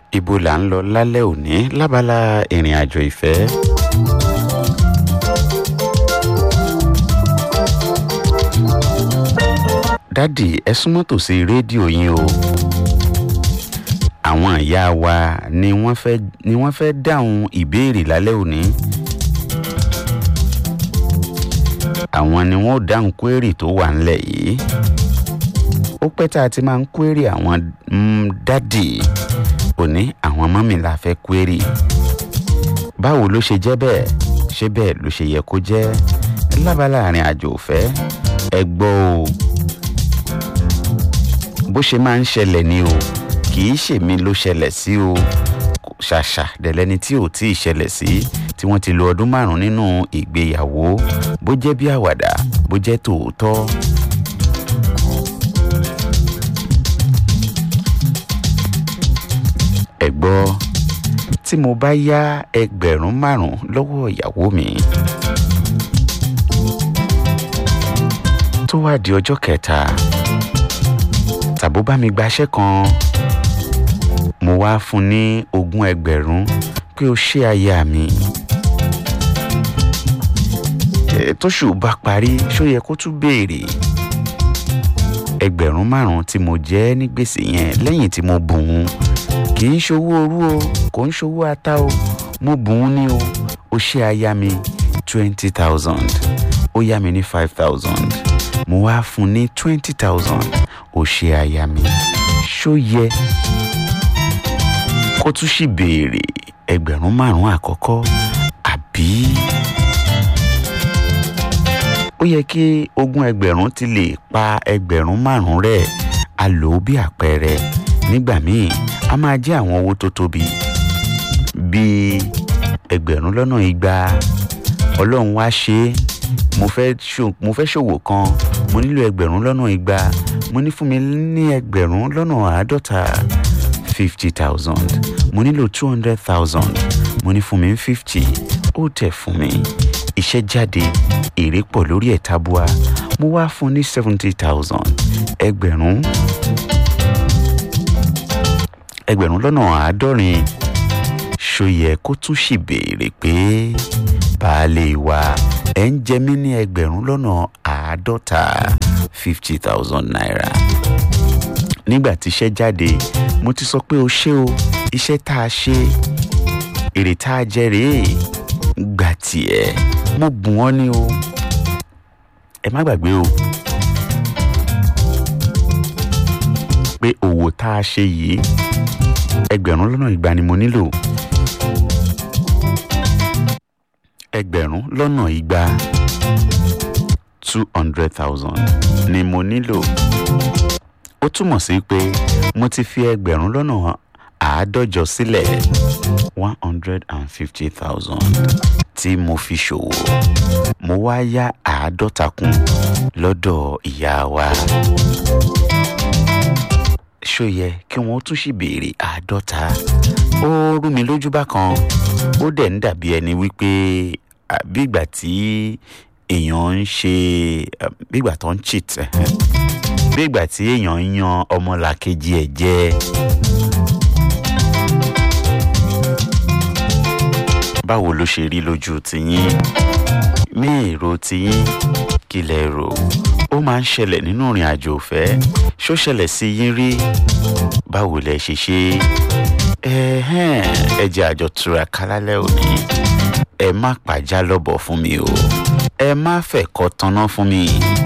ibo là ń lọ lálẹ́ òní lábala ìrìn àjò ìfẹ́. dádì ẹ súnmọ́ tòsí rédíò yín o àwọn ìyá wa ni wọ́n fẹ́ ni wọ́n fẹ́ dáhùn ìbéèrè lálẹ́ òní àwọn ni wọ́n ó dáhùn kwérì tó wà ńlẹ̀ yìí ó pẹ́ tá a ti máa ń kwérì àwọn mm, dádì òní àwọn mọ́mì la fẹ́ kwérì báwo ló ṣe jẹ́ bẹ́ẹ̀ ṣé bẹ́ẹ̀ ló ṣe yẹ kó jẹ́ lábala àrin àjò òfẹ́ ẹ gbọ́ o bó ṣe máa ń ṣẹlẹ̀ ni o kì í ṣèmi ló ṣẹlẹ̀ sí o ṣàṣà dẹ̀lẹ́ni tí ò tí ì ṣẹlẹ̀ sí tí wọ́n ti lo ọdún márùn-ún nínú ìgbéyàwó bó jẹ́ bí àwàdà bó jẹ́ tòótọ́. ẹ gbọ́ tí mo bá yá ẹgbẹ̀rún márùn-ún lọ́wọ́ ìyàwó mi tó wá di ọjọ́ kẹta tàbó bá mi gbaṣẹ́ kan mo wá fún ní ogún ẹgbẹ̀rún pé o ṣé aya mi ẹ tóṣù bá parí ṣó yẹ kó tún béèrè ẹgbẹ̀rún márùn-ún tí mo jẹ́ ní gbèsè yẹn lẹ́yìn tí mo bùn ún kì í ṣowó orú o kò ń ṣowó ata o mo bùn ún ní o ó ṣe aya mi twenty thousand ó yá mi ní five thousand mo wá fún ní twenty thousand ó ṣe aya mi ṣó yẹ kó tún sì béèrè ẹgbẹ̀rún márùn-ún àkọ́kọ́ àbí ó yẹ kí ogún ẹgbẹ̀rún ti lè pa ẹgbẹ̀rún márùn-ún rẹ̀ a lò ó bí àpẹẹrẹ nígbà míì a máa jẹ́ àwọn owó tó tóbi bíi ẹgbẹ̀rún lọ́nà igba ọlọ́run wá ṣe é mo fẹ́ ṣò- mo fẹ́ ṣòwò kan mo nílò ẹgbẹ̀rún lọ́nà igba mo ní fún mi ní ẹgbẹ̀rún lọ́nà àádọ́ta fifty thousand mo nílò two hundred thousand mo ní fún mi fifty ó tẹ̀ fún mi iṣẹ́ jáde èrè pọ̀ lórí ẹ̀ tabua mo wá fún ní seventy thousand ẹgbẹ̀rún ẹgbẹ̀rún lọ́nà àádọ́rin ṣó yẹ kó tún sì béèrè pé baálé wa ẹ̀ ń jẹ mí ní ẹgbẹ̀rún lọ́nà àádọ́ta fifty thousand naira nígbà tí iṣẹ́ jáde mo ti sọ pé o ṣé o iṣẹ́ tá a ṣe èrè tá a jẹ rèé gbà tiẹ̀ mo bùn ọ́ ní o ẹ má gbàgbé o pé òwò tá a ṣe yìí ẹgbẹ̀rún lọ́nà igba ni mo nílò ẹgbẹ̀rún lọ́nà igba two hundred thousand ni mo nílò ó túmọ̀ sí pé mo ti fi ẹgbẹ̀rún lọ́nà àádọ́jọ sílẹ̀ one hundred and fifty thousand tí mo fi ṣòwò mo wá yá àádọ́ta kún lọ́dọ̀ ìyá wa ṣó yẹ kí wọ́n tún sì béèrè àádọ́ta ó rú mi lójú bákan ó dẹ̀ ń dàbí ẹni wípé ah, bí ìgbà tí èèyàn ń ṣe ah, bí ìgbà tó ń cheat ẹhẹ́n. bí ìgbà tí èèyàn ń yan ọmọlàkejì ẹ̀ jẹ. báwo ló ṣe rí lójú tiyín ní èrò tiyín kí lẹ rò ó máa ń ṣẹlẹ̀ nínú ìrìn àjò ìfẹ́ ṣó ṣẹlẹ̀ sí yín rí báwo lẹ ṣe ṣe ẹ̀hẹ́n ẹ jẹ́ àjọ túraká lálẹ́ òní ẹ má pàjá lọ́bọ̀ fún mi o ẹ má fẹ̀kọ́ tanná fún mi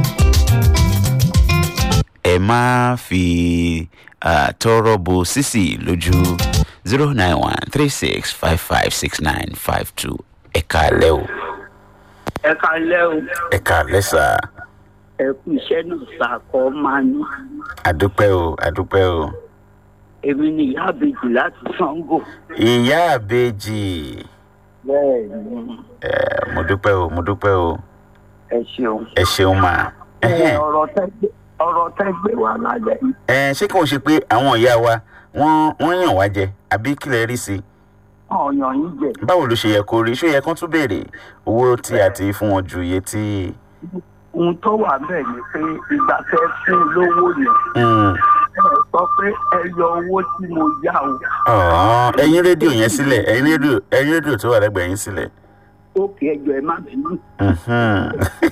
ẹ má fi ah, tọrọ bo sísì lójú zero nine one three six five five six nine five two ẹ káalẹ́ o ẹ kalẹ́ o ẹ káalẹ́ sà ẹ kú iṣẹ́ náà ṣàkọ́ máa ní. àdúpẹ́ o àdúpẹ́ o. èmi ni ìyá àbèjì láti sango. ìyá àbèjì bẹ́ẹ̀ ni ẹ mo dúpẹ́ o mo dúpẹ́ o ẹ ṣeun. ẹ ṣeun mà. ẹ ọ̀rọ̀ tẹ́ gbé ọ̀rọ̀ tẹ́ gbé wá lálẹ́ yìí. ẹ ṣé kí wọ́n ṣe pé àwọn ìyá wa wọ́n wọ́n yàn wá jẹ àbí kí lẹ rí sí i ọ̀yàn yín jẹ. báwo ló ṣe yẹ kó rí ṣó yẹ kán tún béèrè owó tí a ti fún wọn ju iye tí. ohun tó wà bẹ́ẹ̀ ni pé ìgbà tẹ́ fún lówó yẹn Mm, sọ pé ẹ yọ owó tí mo yá o. ọ̀hún ẹyin rédíò yẹn sílẹ̀ ẹyin rédíò ẹyin rédíò tó wà lẹ́gbẹ̀ẹ́ yín sílẹ̀. ókè ẹjọ ẹ má bínú. Mhm.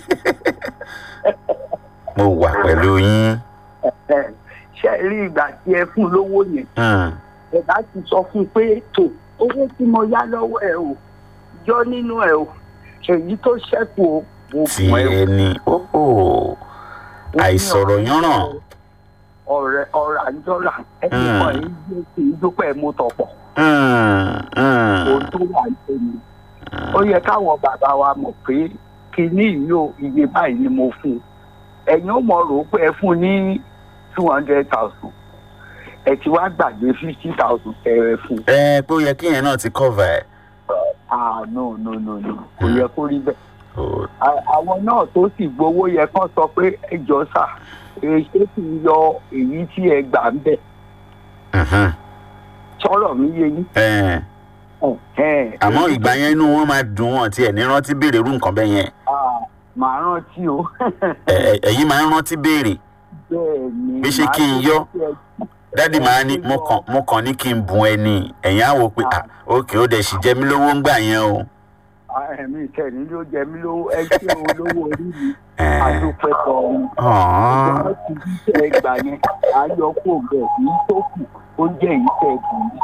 mo wà pẹ̀lú yín. Ẹ, ṣé ẹ rí ìgbà tí ẹ fún lówó yẹn Mm. ẹ bá ti sọ fún un pé tó owó tí mo yá lọ́wọ́ ẹ o yọ nínú ẹ o èyí tó ṣẹ́kù o mo tí fún ẹ o. ẹni óò àìsọ̀rọ̀ yánràn. ọ̀rẹ́ ọ̀rẹ́ àjọra ẹni Mm. kan yìí gbé kì í dúpẹ́ mú tọ̀pọ̀ Mm, mm. ohun tó wà lẹ́nu. ó yẹ káwọn bàbá wa mọ̀ pé kinní yìí o iye báyìí ni mo fún un ẹ̀yin ó mọ̀ rò ó pé ẹ fún un ní two hundred thousand ẹ ti wá gbàgbé fifty thousand tẹ̀rẹ̀ fún un. ẹ pé ó yẹ kí yẹn náà ti cover ẹ̀. ah no no no no kò yẹ kó rí bẹ́ẹ̀. Ó- À- àwọn náà tó sì gbowó yẹ kán sọ pé ẹ jọ sà èyí kì í yọ èyí tí ẹ gbà ń bẹ̀ Mhm. sọ̀rọ̀ mi yé yín. Ẹ, Ẹ̀hẹ́n. àmọ́ ìgbà yẹn inú wọn máa dùn wọn tí ẹ̀ ní rántí béèrè irú nǹkan bẹ́ẹ̀ yẹn Ah, màá rántí o. Ẹ- ẹ- ẹ̀yin máa ń rántí béèrè bẹ́ẹ̀ ni. Bí ṣe màá kí n ní yọ? kí ẹ- dádì máa ní mo kàn mo kàn ní kí n bùn ẹ ní ẹ̀yin á wò pé ah òkè ó dẹ̀ sì jẹ mí lówó ń gbà yẹn o. Ah, ẹ̀mí ìtẹ̀ní ló jẹ mí lówó ẹ ṣé olówó orí mi Ẹ, adúpẹ́ tọ̀ ọ́n. ọ̀hún. ìjọba ti bí tẹ̀ ẹ gbà yẹn ayọ̀ kó bẹ̀ èyí tó kù ó jẹ́ èyí tẹ̀ ẹ kù yìí.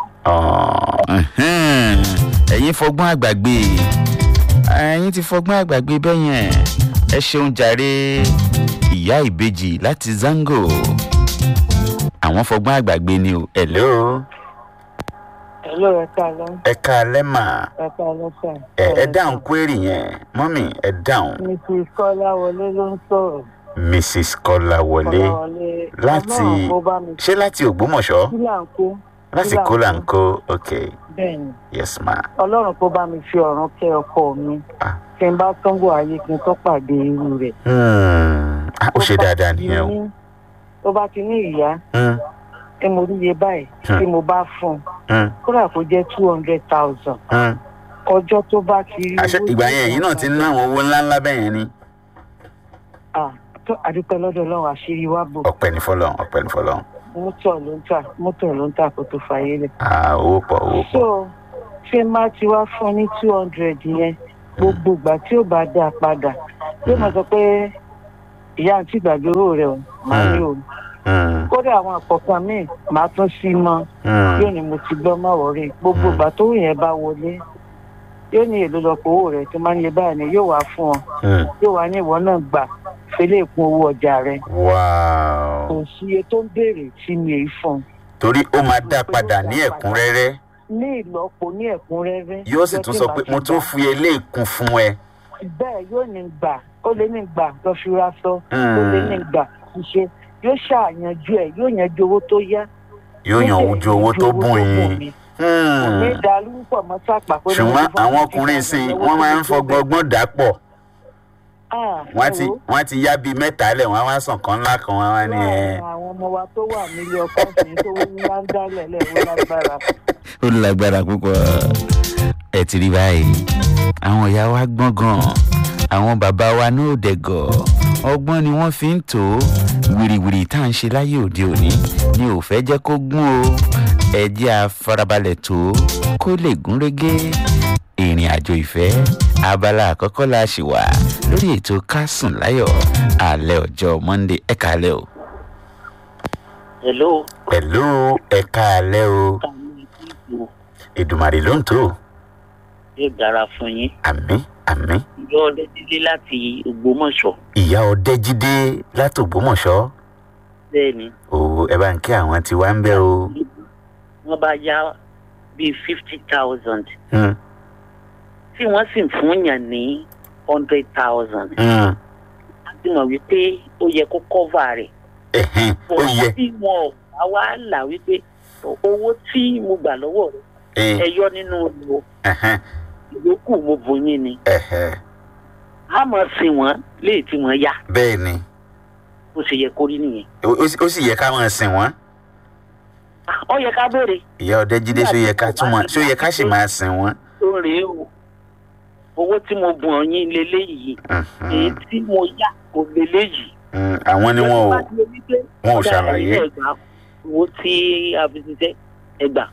Ọ̀hún. ẹ̀yin fọgbọ́n àgbàgbé ẹ̀yin ti fọgbọ́n àgbàgbé bẹ́ẹ̀ yẹn ẹ ṣeun jàre ìyá ìbejì láti zango àwọn fọgbọ́n àgbàgbé ni o. hello Hello, ẹ káalẹ́. ẹ káalẹ́ mà Ẹ káalẹ́ sà. ẹ ẹ dáhùn kwérì yẹn mọ́mì ẹ dáhun Mrs. Kọ́láwọlé ló ń sọ̀rọ̀. mrs kọ́láwọlé Kọ́láwọlé. láti Ọlọ́run kó bá mi ṣé láti ògbómọ̀ṣọ́ kí là ń kó. láti Kí là ń kólàńkó ok Bẹ́ẹ̀ni, yes ma Ọlọ́run kó bá mi fi ọ̀run kẹ́ ọkọ mi. Ah. Kí n bá tọ́ngọ̀ ayé kí n tó pàdé irú rẹ̀. Hmm. Ah, ó ṣe Tó bá dáadáa ti nìyẹn o ní- Tó bá ti ní ìyá Hmm. tí mo ríye báyìí Hmm. tí mo bá fún un. Hmm. Kódà kó jẹ́ two hundred thousand. Hmm. Ọjọ́ tó bá ti rí àṣẹ owó ìgbà tí yẹn èyí náà ti ń ná àwọn owó ńláńlá bẹ́ẹ̀ yẹn ni Ah, tó àdúpẹ́ lọ́dọ̀ Ọlọ́run àṣírí wa bò. ọ̀pẹ ní fọlọ́n ọ̀pẹ ní fọlọ́n Mọ́tò ló ń tà mọ́tò ló ń tà kó tó fàyè lẹ̀. Ah, owó pọ̀ owó pọ̀ so ṣé má ti wá fún ní two hundred yẹn gbogbo ìgbà tí ó bá dá a padà yóò máa sọ pé ìyá àǹtí ìgbàgbé owó rẹ o máa ní o Hmm. kódà àwọn àkọ́kọ́ míì máa tún sí mọ́ Hmm. yóò ní mo ti gbọ́ má wọ̀rí gbogbo Mm. ìgbà tó yẹn bá wọlé yóò ní èlò lọ́pọ̀ owó rẹ̀ tó máa ń yẹ báyìí ni yóò wá fún ọ Hmm. yóò wá ní ìwọ náà gbà fẹlẹ́ ìkún owó ọjà rẹ wow kò sí iye tó ń béèrè tí mi ì fún un torí ó máa dá padà ní ẹ̀kúnrẹ́rẹ́ ní ìlọ́po ní ẹ̀kúnrẹ́rẹ́ yóò sì tún sọ pé mo tún fi eléyìí kún fún ẹ. bẹ́ẹ̀ yóò ní gbà ó lè ní gbà lọ fi ra sọ ó Hmm. lè ní gbà fi ṣe yóò ṣàyànjú ẹ̀ yóò yanjú owó tó yá yóò yan ojú owó tó bùn yín. mi. Hmm. kò ní dàlú pọ̀ mọ́ sápà pé ṣùgbọ́n àwọn ọkùnrin sìn wọ́n máa ń fọgbọ́n ọgbọ́n dà pọ̀ wọ́n ti wọ́n ti yá bíi mẹ́ta lẹ̀ wọ́n á wá sàn kan ńlá kan wọ́n á wá ní ẹ̀. àwọn ọmọ wa tó wà nílé ọkọ sí tó ń wá ń dálẹ̀ lẹ́wọ́ lágbára ó lágbára púpọ̀ ẹ ti rí báyìí àwọn ìyá wa gbọ́n gan àwọn bàbá wa náà dẹ̀gọ̀ ọgbọ́n ni wọ́n fi ń tò ó wìrìwìrì tá à ń ṣe láyé òde òní ni ò fẹ́ jẹ́ kó gún o ẹ jẹ́ a farabalẹ̀ tó kó lè gún régé ìrìn àjò ìfẹ́ abala àkọ́kọ́ la ṣì wà lórí ètò kásùn láyọ̀ alẹ́ ọjọ́ monday ẹ kàálẹ̀ o. hello pẹ̀lú ẹ̀ka alẹ́ o ìdùmàrè ló ń tó yóò dára fún yín àmì àmì yọ ọdẹdílé láti ògbómọ̀ṣọ́ ìyá ọdẹjídé látògbómọ̀ṣọ́ bẹ́ẹ̀ ni o ẹ bá ń kí àwọn tí wá ń bẹ o. wọ́n bá yá bíi fifty thousand Hmm, tí wọ́n sì fún yàn ní hundred thousand hmm, a ti mọ̀ wípé ó yẹ kó cover rẹ̀ ẹ̀hẹ́n, ó yẹ tí wọn ò bá wá là wípé owó tí mo gbà lọ́wọ́ rẹ̀ ẹ, ẹ yọ nínú ìlú ẹ̀hẹ́n, ìyókù mo bò yín ni ẹ̀hẹ́n, a mọ̀ sí wọn léè tí wọ́n yá bẹ́ẹ̀ ni bó ṣe yẹ kó rí nìyẹn ó ó sì- ó sì yẹ ká máa sìn wọ́n Ah, ó yẹ ká béèrè ìyá ọdẹjídé ṣó yẹ ká túmọ̀ ṣó yẹ ká sì máa sìn wọ́n. tó rèé o owó tí mo bùn ọyìn leléyìí Mhm, èyí tí mo yá kò leléyìí. hmm, àwọn ni wọn ò wọn ò ṣàlàyé owó tí a fi ṣiṣẹ́ ẹ gbà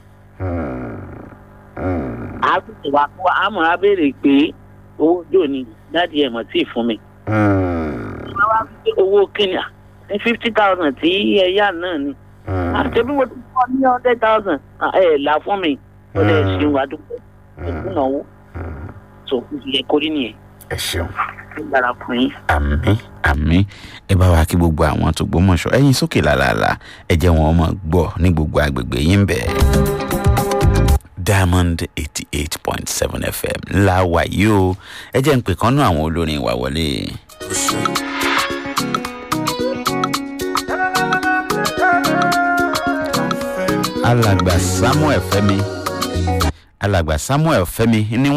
á sì wá kó àmọ́ á béèrè pé owó jò ní dáàdi ẹ̀ mọ̀ tí ì fún mi wọ́n wá fi owó kíni à ní fifty thousand tí ẹ yá náà ni àti bí mo ti kọ́ ní hundred thousand ẹ là fún mi ó lè ṣe wà dúpẹ́ ìdúnáwó tó kù yẹ kórìí nìyẹn ẹ ṣeun ó dára fún yín. àmì àmì ẹ bá wa kí gbogbo àwọn tó gbọmọṣọ ẹyin sókè làlàlà ẹ jẹ́ wọn mọ̀ gbọ́ ní gbogbo agbègbè yín bẹ́ẹ̀. diamond eighty eight point seven fm ńlá wà yìí o ẹ jẹ́ ń pè kán náà àwọn olórin wa wọlé. alàgbà samuel fẹmi alàgbà samuel fẹmi ní